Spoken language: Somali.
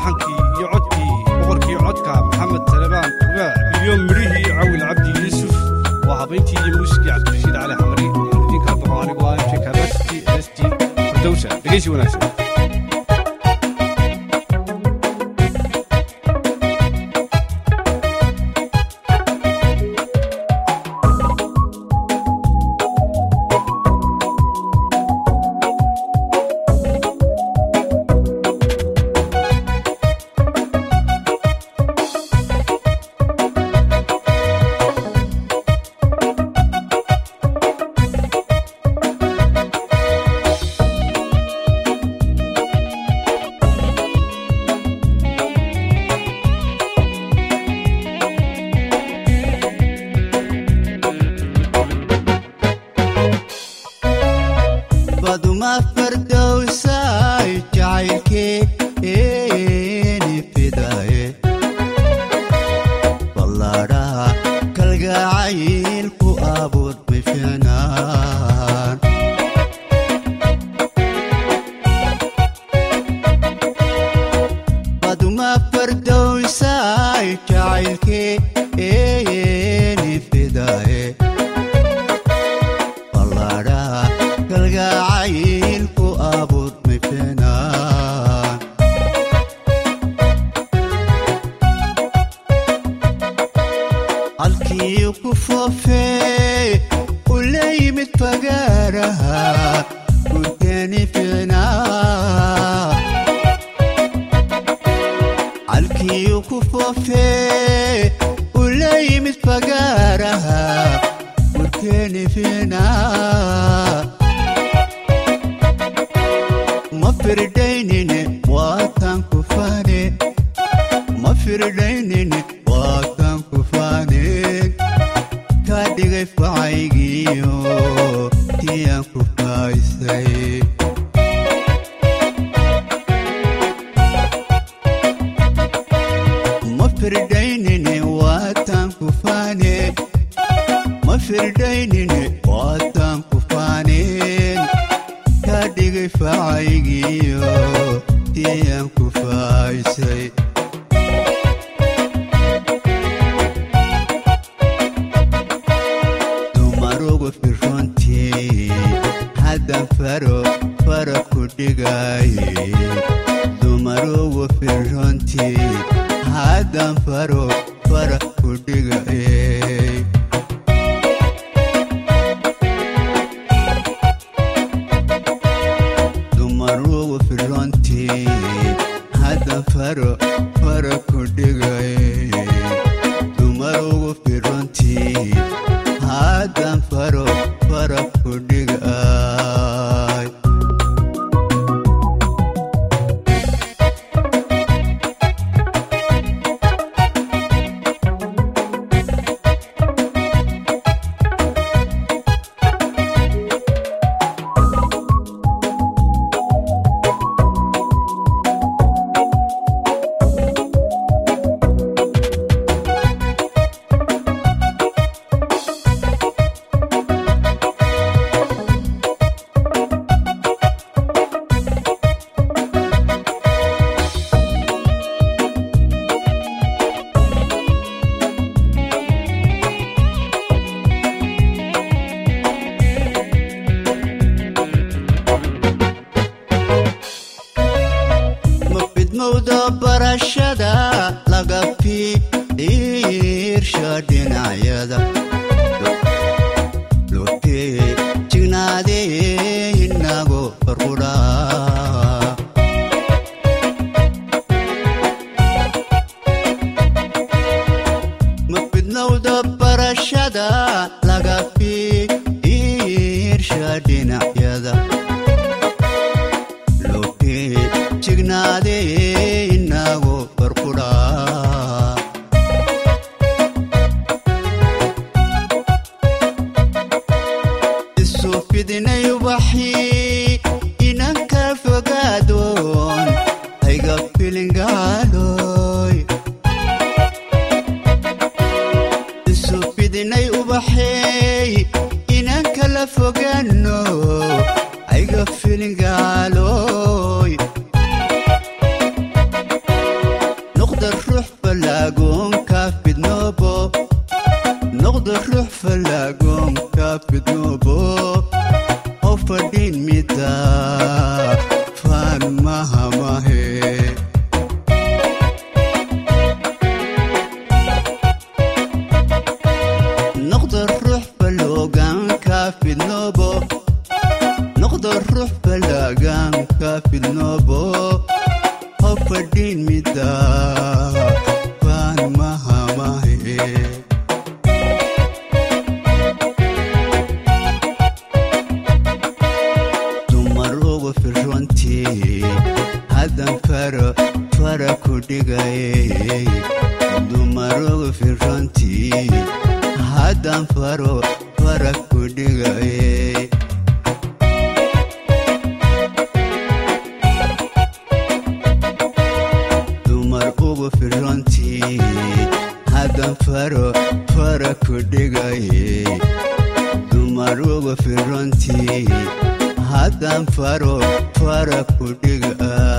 laxankii iyo codkii boqorkii codka maxamed talebaan ugaa iyo midhihii cawil cabdi yuusuf waa habayntii iyo muusikii cabdirashiid cali xamari idinkaa boqo anigu ah mj kabasti st fardowsa dhegeysi wanaagsan baduma fardowsay jacaylkeeni fidaye ballaadhaha kalgacayl ku abuur bifinaan baduma fardowsay jacaylkeeni fidaye ballaadhaha kalgacayl ku abuur mifinaan halkii ku foofee u la yimid fagaaraha gurteeni ficnaa halkii ku foofee u la yimid fagaaraha gurteeni ficnaa ma firdaynine waatan ku fane ma firdaynine waatan ku faneen ka dhigay facaygiyo tiyaan ku faaysay ma firdaynine waatan ku faneen ma firdaynine waatan ku faneen ka dhigay facaygiyo tiyaan ku faaysay dumarugu firrontii haddan faro fara ku dhigaye dumarugu firrontii haddan faro fara ku dhigaye dumarugu firrontii haddan faro fara ku dhigaye dumarugu firrontii haddan faro fara ku dhigay ma fidmowda barashada laga fiirsha dhinacyada lotee jignaadee inago farqudhaa ma fidnowda barashada laga fiirsha dhinacyada lotee jignaadee inago farqudhaa isu fidinay ubaxii inanka fogaadoon ayga filingaaloy isu fidinay ubaxeey inanka la fogaano ayga filingaaloy mahamahe noqda ruux baloogaanka fidnoobo noqda ruux balaaganka fidnoobo ho fadhiin mida baan mahamahe dumar ugu firrontii haddan faro fara ku dhigay dumar ugu firrontii haddan faro fara ku dhigay dumar ugu firrontii haddan faro fara ku dhigay dumar ugu firrontii haddan faro fara ku dhiga